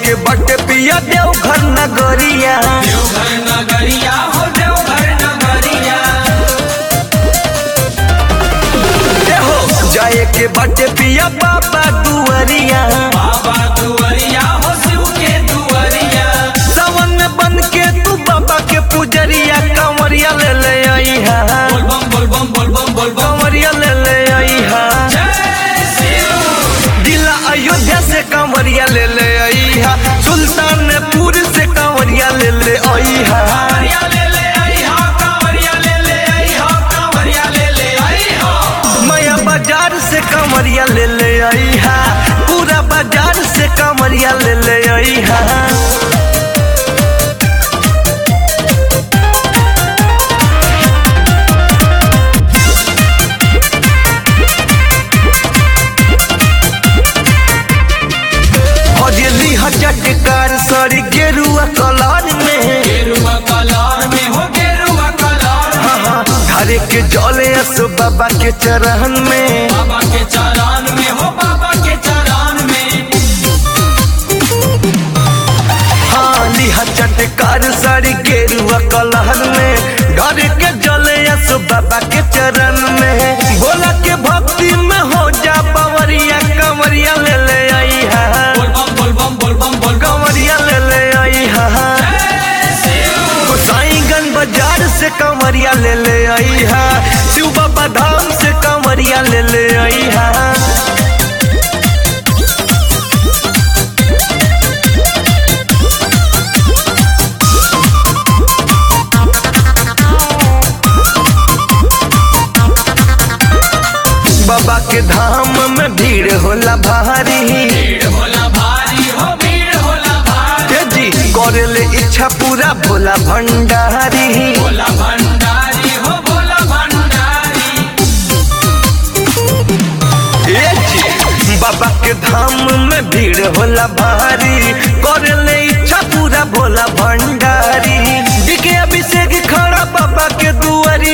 के बट पिया देव घर नगरिया देवघर नगरिया हो देवघर नगरिया देहो जाए के बट पिया बाबा दुआरिया बाबा दुआरिया हो शिव के दुआरिया सावन में बन के तू बाबा के पुजरिया कंवरिया ले ले आई हा बोल बम बोल बम बोल बम बोल बम कंवरिया ले ले आई हा जय शिव दिला अयोध्या से कंवरिया ले ले आई हा सुल्तानपुर से कंवरिया ले ले आई हा कांवरिया ले ले आई हो कांवरिया ले ले आई हो कांवरिया ले ले आई हो माया बाजार से कंवरिया ले ले आई हा पूरा बाजार से कंवरिया ले ले आई हा हजली हजटकार सरी गेरुआ कलर में गेरुआ कलर में हो गेरुआ कलर में हरे के जले अस बाबा के चरण में बाबा के चरण में हो बाबा के चरण में हाँ लिहा चटकार साड़ी गेरुआ कलर में घर के जले अस बाबा के चरण में भोला के भक्ति में हो जा पवरिया कंवरिया ले ले आई हा बोल बम बोल बम बोल बम बोल बम कंवरिया ले ले आई हा जय शिव गोसाईगंज बाजार से कंवरिया ले ले आई हा शिव बाबा धाम से कंवरिया ले ले आई हा बाबा के धाम में भीड़ होला भारी भीड़ होला भारी हो भीड़ होला भारी हे जी करे ले इच्छा पूरा भोला भंडारी भोला भंडारी हो भोला भंडारी हे जी बाबा के धाम में भीड़ होला भारी करे ले इच्छा पूरा भोला भंडारी दिखे अभिषेक खड़ा बाबा के दुआरी